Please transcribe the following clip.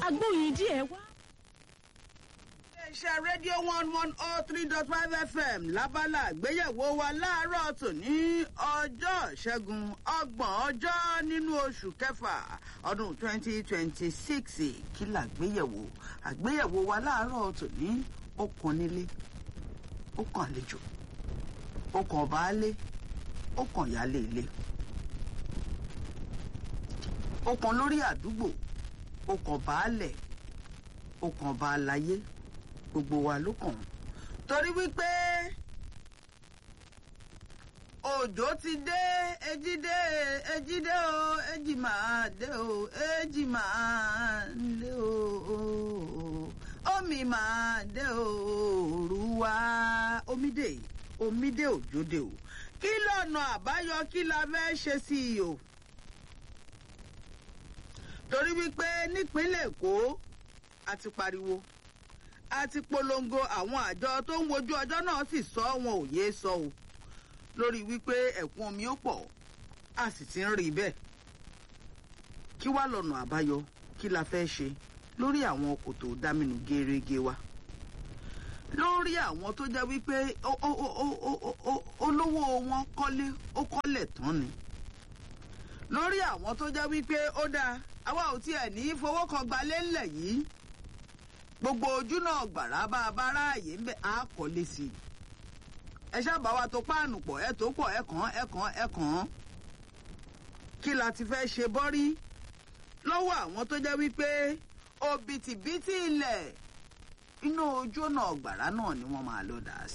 agbóyin díẹ̀ wá. iléeṣẹ́ rédíò one one oh three dot five fm lábala àgbéyẹ̀wò wa láàárọ̀ tòní ọjọ́ ìṣẹ́gun ọgbọ̀n ọjọ́ nínú oṣù kẹfà ọdún twenty twenty six kí làgbéyẹ̀wò àgbéyẹ̀wò wa láàárọ̀ tòní ó kan nílé ó kan àlejò ó kan baálé ó kan ìyálé ilé ó kan lórí àdúgbò ó kan baálẹ̀ ó kan baalaye gbogbo wa ló kàn torí wípé òjò ti dé ejì dé ejì dé o ejì máa dé o ejì máa dé o omi máa dé o òru wá omi dé omi dé òjò dé o kí lọ́nà àbáyọ kí la fẹ́ ṣe sí i o torí wípé nípínlẹ̀ èkó a ti pariwo a ti polongo àwọn àjọ tó ń wojú ọjọ́ náà sì sọ wọn ò yéé sọ o lórí wípé ẹ̀kún omi ó pọ̀ a sì ti ń rí bẹ́ẹ̀ kí wá lọ́nà àbáyọ kí la fẹ́ ṣe lórí àwọn kòtò dámínú gẹ́rẹ́gẹ́ wa lórí àwọn tó jẹ́ wípé olówó wọn kọ́lé ó kọ́lẹ̀ tán ni lórí àwọn tó jẹ́ wípé ó dáa àwa ò tiẹ̀ ní fowó kan gbalé ńlẹ̀ yìí gbogbo ojú náà gbàrà bá a bá ráàyè ń bẹ á kọ́lé sí i ẹ ṣáàbà wa tó páànù pọ̀ ẹ tó pọ̀ ẹ kàn ẹ kàn ẹ kàn kí la ti fẹ́ ṣe bọ́rí lọ́wọ́ àwọn tó jẹ́ wípé òbítíbitì ilẹ̀ inú ojú náà gbàrà náà ni wọ́n máa lọ dà